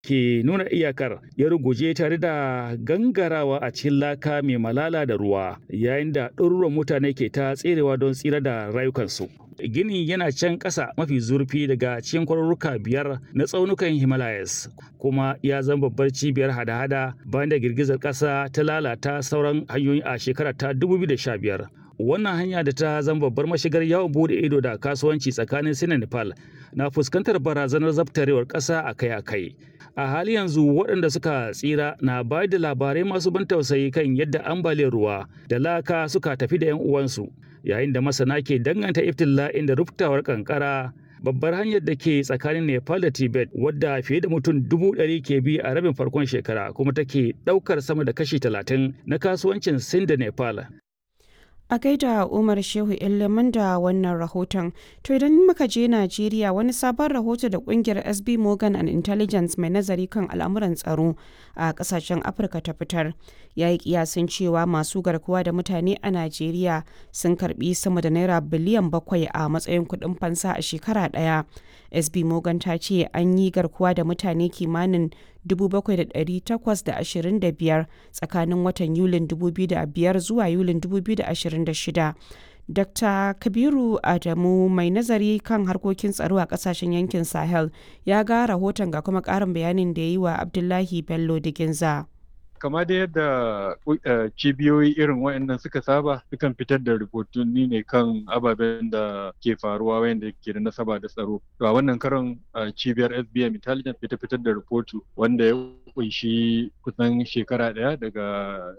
ke nuna iyakar ya ruguje tare da gangarawa a cikin laka mai malala da ruwa yayin da ɗaruruwan mutane ke ta tserewa don tsira da rayukansu. Gini yana can ƙasa mafi zurfi daga cikin kwarurruka biyar na tsaunukan Himalayas kuma ya zama babbar cibiyar hada-hada bayan da girgizar ƙasa ta lalata sauran hanyoyi a shekarar ta 2015. wannan hanya da ta zama babbar mashigar yawon bude ido da kasuwanci tsakanin sin da nepal na fuskantar barazanar zabtarewar ƙasa akai-akai a hali yanzu waɗanda suka tsira na bayar da labarai masu ban tausayi kan yadda ambaliyar ruwa da laka suka tafi da 'yan uwansu yayin da masana ke danganta iftila'in da ruftawar kankara babbar hanyar da ke tsakanin nepal da tibet wadda fiye da mutum dubu ɗari ke bi a rabin farkon shekara kuma take ɗaukar sama da kashi talatin na kasuwancin sin da nepal A gaida Umar Shehu Ilimin da wannan rahoton. To idan muka je Najeriya wani sabon rahoto da kungiyar SB Morgan and Intelligence mai nazari kan al'amuran tsaro a kasashen Afirka ta fitar. Ya yi kiyasin cewa masu garkuwa da mutane a Najeriya sun karbi sama da naira biliyan bakwai a matsayin kuɗin fansa a shekara ɗaya. SB Morgan ta ce an yi garkuwa da mutane kimanin 7,825 tsakanin watan Yulin 2005 zuwa Yulin 2026. Dr. Kabiru Adamu mai nazari kan harkokin tsaro a kasashen yankin Sahel ya ga rahoton ga kuma ƙarin bayanin da ya yi wa Abdullahi Bello Diginza. kama da yadda cibiyoyi irin waɗannan suka saba sukan fitar da rahotanni ne kan ababen da ke faruwa wanda ke da nasaba da tsaro to a wannan karon cibiyar SBM intelligence ta fitar da rahoto wanda ya kunshi kusan shekara ɗaya daga